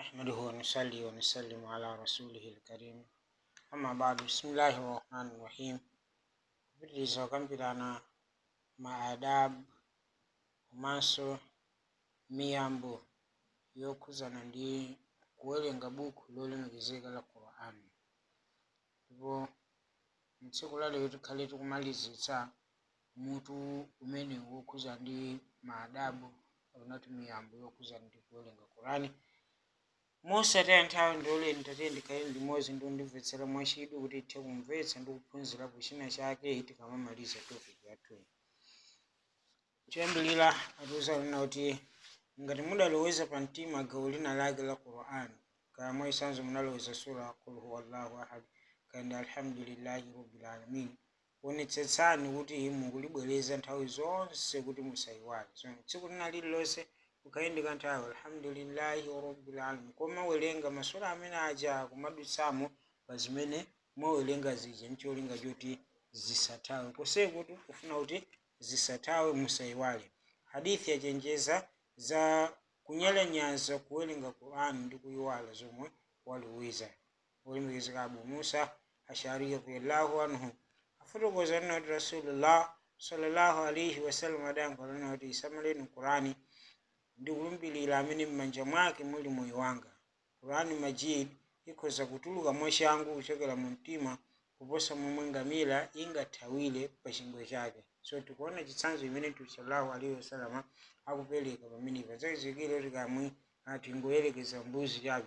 نحمده ونصلي ونسلم على رسوله الكريم أما بعد بسم الله الرحمن الرحيم kupitiriza kukambirana maadabu komanso miyambo yokhuzana ndi kuwerenga buku lolemekezeka la qur'ani ndipo mtsiku lalero tikhale tikumalizitsa mutu umene wokhuza ndi maadabu akunati miyambo yokhuza ndi kuwerenga qur'ani mosataya nthawi ndoleni tatiyeni ndikhale limodzi ndi kundimvetsera mwachidwi kuti ithe kumvetsa ndi kuphunzirapo china chake tikamamaliza topic yathuyi choyambirira atiuza kunena kuti ngati mudaloweza pa mtima gawo lina lake la qur'an kaya mwaisanzo munaloweza sura qul huwallahu ahad kandi alhamdulillahi rabbil alamin onetsetsani kuti mukulibwereza nthawi zonse kuti musayiwale so tsiku lina lililonse ukayendeka nthawi alhamdulillahi rabbil alamin koma werenga masura amene aja kumadutsamo pa zimene mwawerenga zija ncholinga choti zisathawe kosekuti kufuna kuti zisathawe musayiwale hadithi yachenjeza za kunyalanyaza kuwerenga qur'ani ndi kuyiwala zomwe waloweza olemekezeka abu musa ashari radiyallahu anhu afotokoza nena kuti rasulullah sallallahu alaihi wasallam adayankhula nena kuti isamaleni qur'ani ndi kulumbirira amene m'manja mwake muli moyo wanga qur'ani majid ikhoza kutuluka mwachangu kuchokera mu mtima kuposa momwe ngamira ingathawire pa chingwe chake so tikuona chitsanzo imene mtume sallallahu alaihi wasallam akupereka pamenepa zachizikire kuti kamwe tingoyerekeza mbuzi chabe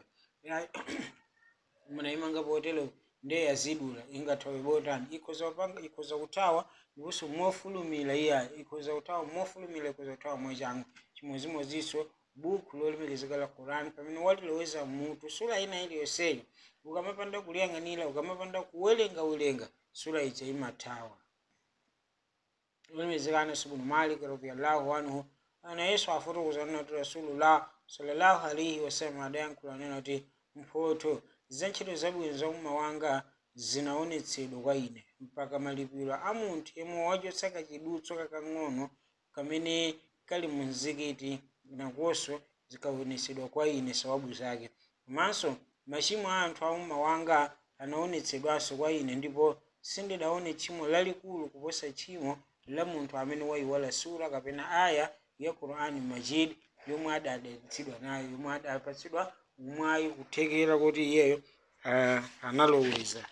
munayimanga potero ndiye yazidula ingathawe botani ikhoza kupanga ikhoza kuthawa ndiponso mofulumira iya ikhoza kuthawa mofulumira ikhoza kuthawa mwachangu chimodzimodzinso buku lolemekezeka la qur'ani pamene waliloweza mutu sura ina iliyonseyo ukamapanda kuliyang'anira ukamapanda kuwerengawerenga sura ija imathawa lolemekezeka anas ibn malik radiyallahu anhu ana yesu afotokoza nena kuti rasulullah sallallahu alaihi wasallam adayankhula nena kuti mphoto za ntchito zabwino za umma wanga zinaonetsedwa kwa ine mpaka malipiro a munthu yemwe wachotsa kachidutso kakang'ono kamene kali mu mzikiti nakonso zikaonetsedwa kwa ine sawabu zake komanso machimo a anthu a umma wanga anaonetsedwanso kwa ine ndipo sindidaone tchimo lalikulu kuposa tchimo la munthu amene wayiwala sura kapena aya ya qur'ani majid yomwe adadalitsidwa nayo yomwe adapatsidwa mwayi kuthekera kuti iyeyo uh, analoweza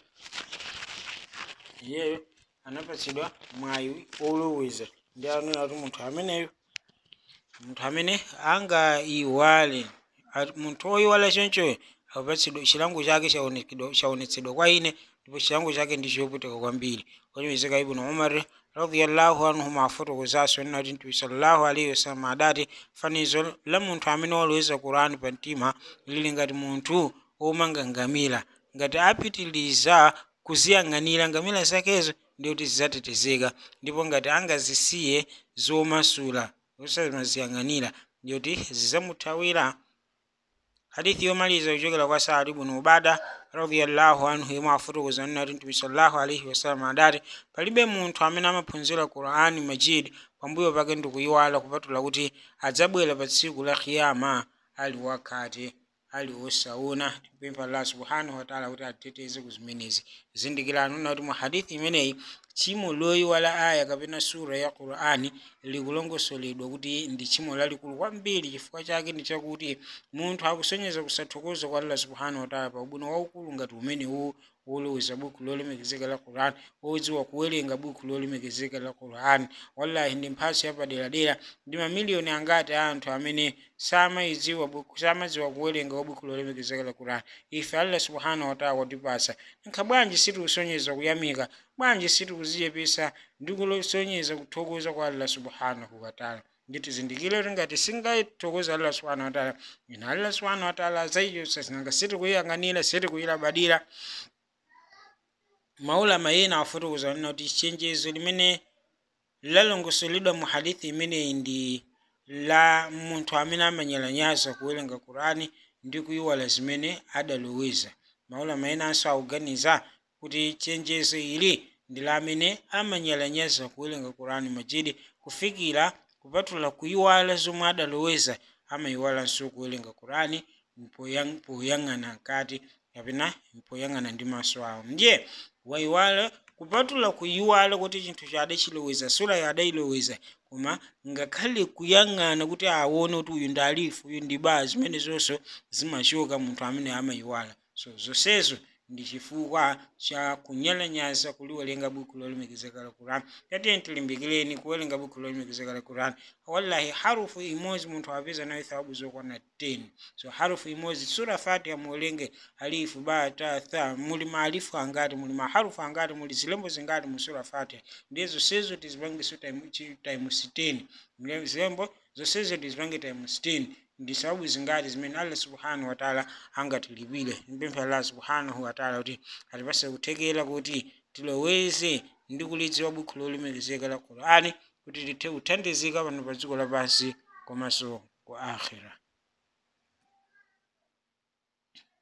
iyeyo anapatsidwa mwayi oloweza ndi anena kuti munthu ameneyo munthu amene angayiwale munthu woyiwala chonchoyo apatsidwa chilango chake chaonetsedwa kwa ine ndipo chilango chake ndi choputika kwambiri olemekezeka ibnu umar radiyallahu anhu afotokozanso nena kuti mtume sallallahu alaihi wasallam adati fanizo la munthu amene waloweza qur'ani pa mtima lili ngati munthu womanga ngamira ngati apitiliza kuziyang'anira ngamira zakezo ndikuti zidzatetezeka ndipo ngati angazisiye zomasula osamaziyang'anira ndikuti zidzamuthawira hadithi yomaliza kuchokera kwa saad ibn ubada radiyallahu anhu yemwe afotokoza nena kuti mtume sallallahu alaihi wasallam adati palibe munthu amene amaphunzira qur'ani majid pambuyo pake ndikuyiwala kupatula kuti adzabwera pa tsiku la kiyama ali wakhate ali wosaona tipempha allah subhanahu wataala kuti atiteteze ku zimenezi zindikirani nena kuti mu hadithi imeneyi tchimo loyiwala aya kapena sura ya qur'ani likulongosoledwa kuti ndi tchimo lalikulu kwambiri chifukwa chake ndi chakuti munthu akusonyeza kusathokoza kwa allah subhanahu wataala pa ubwino waukulu ngati umenewu woloweza buku lolemekezeka la qur'ani wodziwa kuwerenga buku lolemekezeka la qur'ani wallahi ndi mphatso yapaderadera ndi mamiliyoni angati a anthu amene samayidziwa buku samadziwa kuwerenga wa buku lolemekezeka la qur'ani ife allah subhanahu wataala watipasa nkha bwanji sitikusonyeza kuyamika bwanji sitikuziyepesa ndi kusonyeza kuthokoza kwa allah subhanahu wataala nditi zindikire kuti ngati singathokoza allah subhanahu wataala ina allah subhanahu wataala azayichotsa zinanga sitikuyang'anira sitikuyilabadira maulama ena afotokoza nena kuti chenjezo limene lalongosoledwa mu hadithi imeneyi ndi la munthu amene amanyalanyaza kuwerenga qur'ani ndi kuyiwala zimene adaloweza maulama enanso akuganiza kuti chenjezo ili ndi la amene amanyalanyaza kuwerenga qur'ani majidi kufikira kupatula kuyiwala zomwe adaloweza amayiwalanso kuwerenga qur'ani poyang- poyang'ana nkati kapena poyang'ana ndi maso awo ndiye wayiwala kupatula kuyiwala kuti chinthu chadachiloweza sura adayiloweza koma ngakhale kuyang'ana kuti aone kuti uyu ndi alifu uyu ndi baa zimene zonso zimachoka munthu amene amayiwala so zonsezo ndi chifukwa cha kunyalanyaza kuliwerenga buku lolemekezeka la quran tatiye tilimbikireni kuwerenga buku lolemekezeka la quran wallahi harufu imodzi munthu apeza nayo thawabu zokwana 10 so harufu imodzi sura fatiha muwerenge alifu ba ta tha muli maalifu angati muli maharufu angati muli zilembo zingati mu sura fatiha ndiye zonsezo tizipangiso time 60 zilembo zonsezo tizipange time 60 ndi sababu zingati zimene allah subhanahu wataala angatilipire mpemphe allah subhanahu wataala kuti atipase kuthekera kuti tiloweze ndi kulidziwa buku lolemekezeka la qurani kuti tithe kuthandizika pano pa dziko lapansi komanso ku akhira